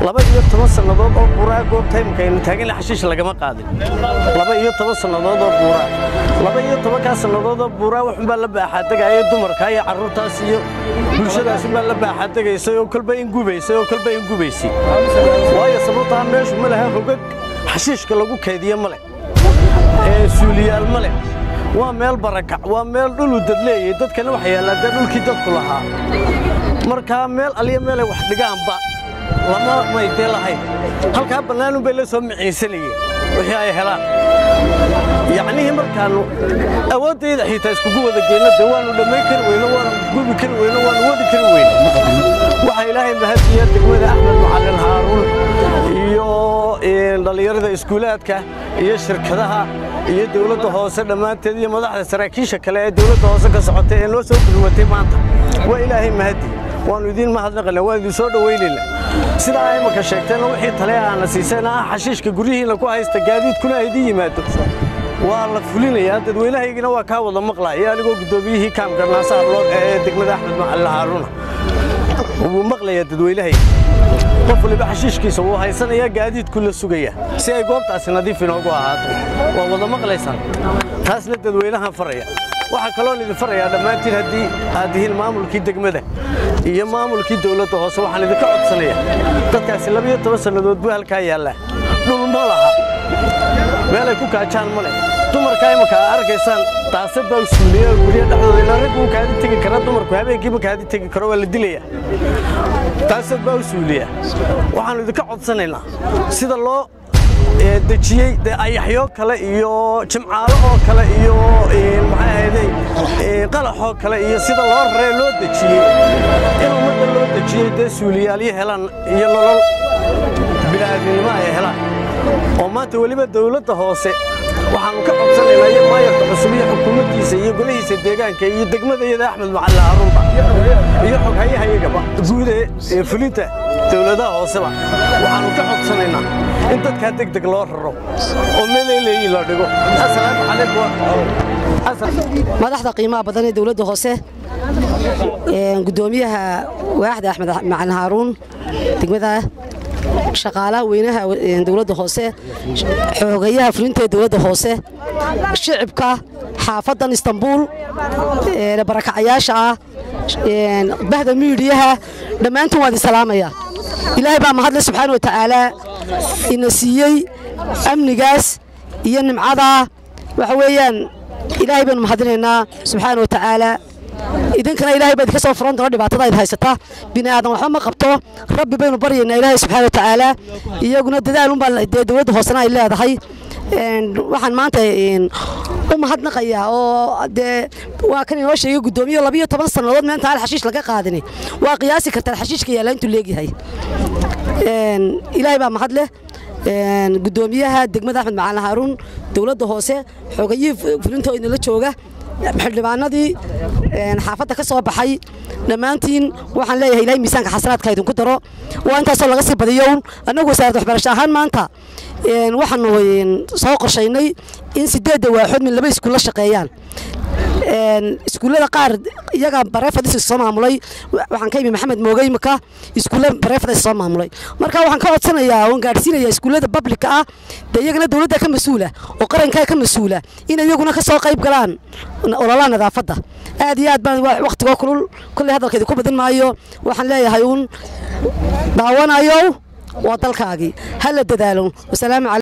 laba iyo toban sannadood oo buuraa goobta imika aynu taagin xashiish lagama qaadin laba iyo toban sannadood oo buuraa laba iyo tobankaa sannadood oo buuraa waxunbaa la baaxaadegaya dumarka iyo carruurtaas iyo bulshadaasunbaa la baaxaadegaysay oo kolba ingubaysay oo kolba ingubaysay waayo sababtaa meeshu ma laha hogag xashiishka lagu kaydiye ma leh ee suuliyaal ma leh waa meel barakac waa meel dhulu dad leeyay dadkana waxa yaallaa dee dhulkii dadku lahaa markaa meel aliya meelay wax dhigaanba lama maydee lahayn halkaa bannaanun bay la soo miciinsanayeen wixii ay helaan yacnihii markaannu awooddayda xitaa iskugu wada geyno dee waannu dhammayn kari weyno waannu gubi kari weyno waannu wadi kari weyno waxaa ilaahay mahadiya degmada axmed macallin haaruun iyo dhallinyarada iskuulaadka iyo shirkadaha iyo dawladda hoose dhammaanteed iyo madaxda saraakiisha kale ee dawladda hoose ka socotay ee noo soo gulwatay maanta waa ilaahay mahadi waannu idiin mahadnaqayna waan idin soo dhowaynayna sidaa ay imaka sheegteenna wixii tale aana siiseen ah xashiishka guryihiinna ku haysta gaadiidkuna ay idiin yimaado waa la fulinayaa dadweynahaygina waa kaa wada maqlaaya anigoo guddoomiyihii kaamka naasaha loog ee degmada axmed macalin haaruuna wuu maqlayaa dadweynahayga qof waliba xashiishkiisa wuu haysanayaa gaadiidku la sugaya si ay goobtaasi nadiif inoogu ahaato waa wada maqlaysaan taasna dadweynahan faraya waxaa kaloon idin farayaa dhammaantiin haddii aad tihiin maamulkii degmada iyo maamulkii dawladda hoose waxaan idinka codsanayaa dadkaasi labiyo toban sannadood buu halkaa yaallaa dhul ma laha meelay ku kaajaan ma leh dumarkaa imaka aa arkaysaan daasad baa suuliya gurya dhexdooda ilaa rag wuu kaadi tegi karaa dumarku habeenkiiba kaadi tegi karo waa la dilayaa daasad baa u suuliya waxaannu idinka codsanaynaa sida loo dejiyey dee ayaxyo kale iyo jimcaalo oo kale iyo maxay ahayday qalaxoo kale iyo sida loo raree loo dejiyey in ummadda loo dejiyey dee suuliyaalyo helaan iyo nolol bini'aadminimo ay helaan oo maanta weliba dawladda hoose waxaannu ka codsanaynaa iyo maayarka cusub iyo xukuumaddiisa iyo golihiisa deegaanka iyo degmadayada axmed macalin haruunba iyo xoghayahayagaba guud ee fulinta dawladaha hooseba waxaannu ka codsanaynaa in dadkaa deg deg loo raro oo meeleeleeyi la dhigo asalaamu calaykum madaxda qiimaha badan ee dawladda hoose gudoomiyaha waaxda axmed macalin haaruun degmada shaqaalaha weynaha dawladda hoose xoogayaha fulinta ee dawladda hoose shicibka xaafaddan istanbuul barakacayaasha ah bahda miidiyaha dhammaantiin waan idin salaamaya ilaahay baa mahadle subxaana wa tacaalaa ina siiyey amnigaas iyo nimcadaa waxa weeyaan ilaahay baynu mahadinaynaa subxaana wa tacaalaa idinkana ilahay baa idinka soo furan doona dhibaatada id haysata bini aadan waxba ma qabto rabbi baynu baryaynaa ilaahay subxaana wa tacaalaa iyaguna dadaal unbaa dee dawladda hoosena ay leedahay waxaan maanta u mahadnaqayaa oo dee waa kan inoo sheegay guddoomiye labiyo toban sannadood meenta aan xashiish laga qaadini waa qiyaasi kartaan xashiishka yaalla intuu leegyahay ilaahay baa mahad leh guddoomiyaha degmada axmed macalin haaruun dawladda hoose xoogayihii fulintoo idinla jooga xildhibaanadii xaafadda ka soo baxay dhammaantiin waxaan leeyahay ilahay miisaanka xasanaadka idinku daro waa intaasoo laga sii badiyown annagu wasaaradda waxbarasho ahaan maanta waxaanu soo qorshaynay in sideedda waaxood min laba iskuulla shaqeeyaan iskuullada qaar iyaga bareefadis soo maamulay waxaan ka imi maxamed moogey maka iskuulla bareefadis soo maamulay marka waxaan ka codsanayaa oon gaadhsiinaya iskuullada bablika ah dee iyagana dawladda ka mas-uula oo qarankaa ka mas-uula in iyaguna ka soo qayb galaan ololaha nadaafadda aad iyo aad baan wakhtigoo kulul kolley hadalkeedi ku badin maayo waxaan leeyahay uun daawanayow waa dalkaagii ha la dadaalo wasalaamu